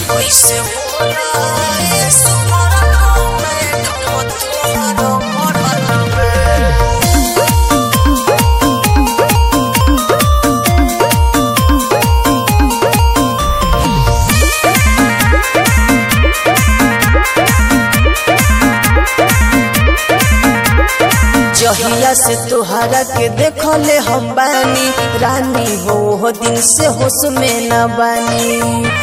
कैसे बोला ए सुमरा मैं कब तोहरा मरल बा जहिया से तोहरा के देखले हम बानी रानी हो हो दिन से होश में न बानी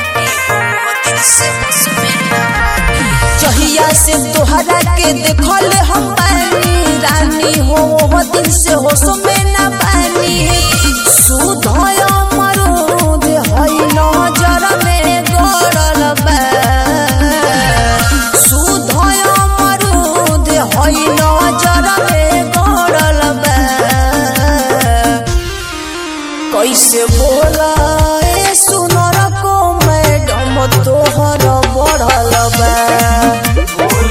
जहिया से तोहरा के देखले हम बानी रानी हो हो दिन से होश में न बानी सुधय मरूद हई नजर में गड़ल बा सुधय मरूद हई नजर में गड़ल बा कैसे बोला ए सुनर को मैडम तोहर बढ़ल बा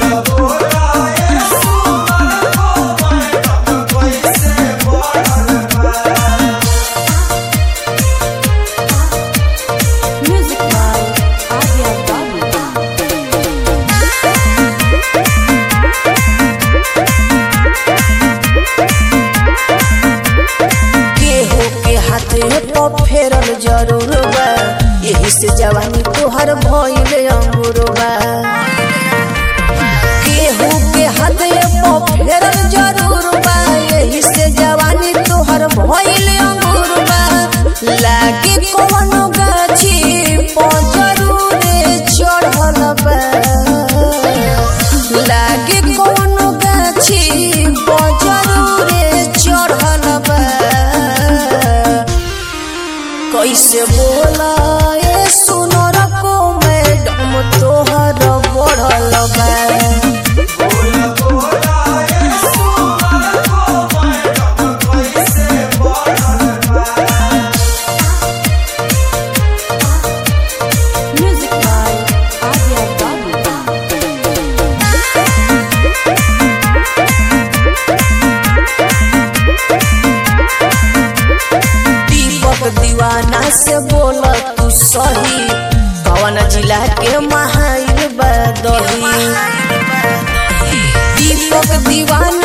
Music by Arya Babu. केहू के हाथे पर फेरल जरूर बा यही से जवानी तोहर भइल अंगूर बा केहू के हाथे पर फेरल जरूर बा यही से जवानी तोहर भइल अंगूर बा लागे कोनो गाछी पर जरूर चढ़ल बा लागे कोनो गाछी पर जरूर चढ़ल बा कैसे बोला ए सुनर को मैडम तोहर बढ़ल बा Music by Arya Babu. दीपक दीवाना से बोल तू सही कवन जिला के महाइल बदही दीपक दीवाना